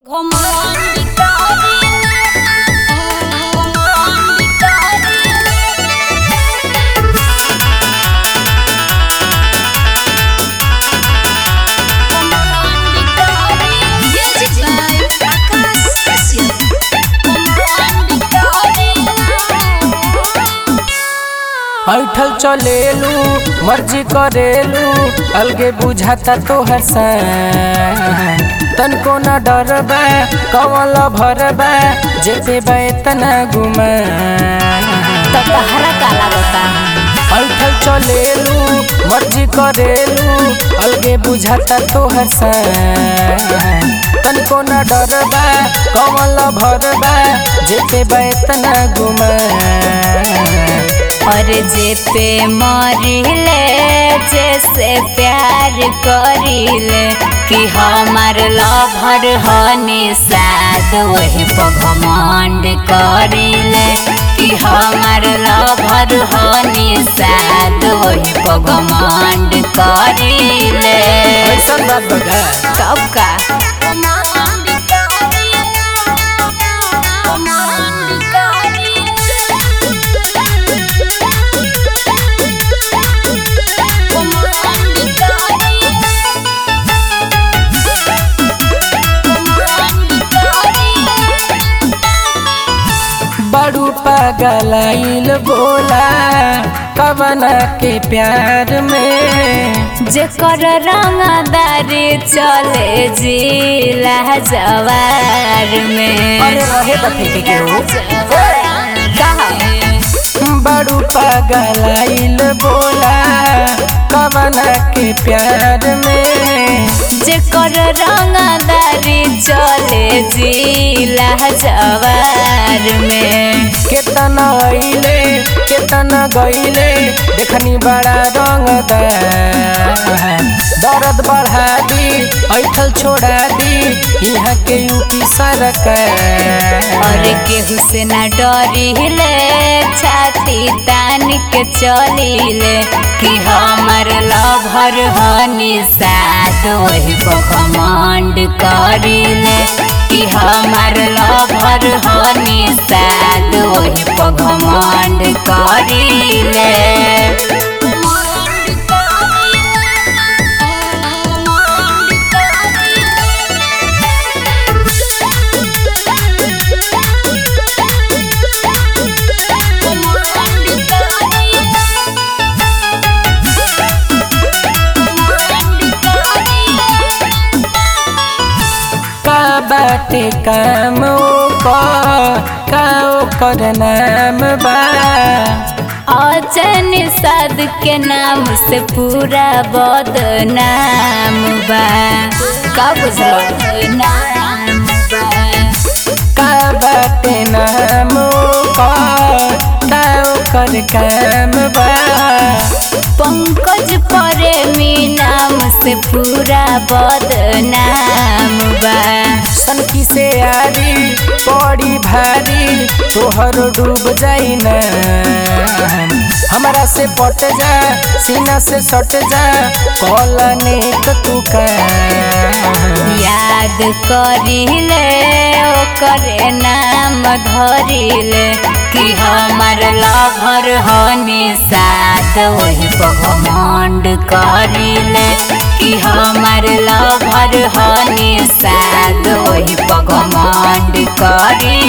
ऐठल चलेलू मर्जी करेलू अलगे बुझाता तोहर सान तनको न डरबा कवल भरबा जेते बा तना गुमा तो तहरा का लागता ऐठल चलेलू मर्जी करेलू अलगे बुझाता तोहर सान तनको न डरबा कवल भरबा जेते बा तना गुमा और जे पे मरिले जैसे प्यार करिले कि हमार लभर हनी साद वही पगमंड करिले कि हमार लभर हनी साद वही पगमंड करिले ऐसन बात बगा कब का बड़ू पागलाइल बोला कवना के प्यार में जेकर रंगदारी चले जिला जवार में अरे रहे त फेंके के हो कहा बड़ू पागलाइल बोला कवना के प्यार में जेकर रंगदारी चले जिला जवार में केतना अइले केतना गइले देखनी बड़ा रंगदार दर्द बढ़ा दी ऐठल छोड़ा दी यहाँ के यूपी सरकार और केहू से न डरिले छाती तान के चलिले कि हमर लभर हनी साथ वही पखमंड करिले कि हमर लभर हनी साथ वही पखमंड करिले का बाटे काम ओकर का ओकर नाम बा अजन साद के नाम से पूरा बदनाम बा का बुझलो नाम बा का बाटे नाम ओकर का ओकर काम बा पंकज प्रेमी नाम से पूरा बदनाम बा सनकी से आरी बड़ी भारी तोहर डूब जाई ना हमरा से पट जा सीना से सट जा कॉलने तू का याद करिले ओकर नाम धरिले कि हमर लभर हनी साथ वही पगमंड करिले कि हमर लभर हनी साथ वही पगमंड करिले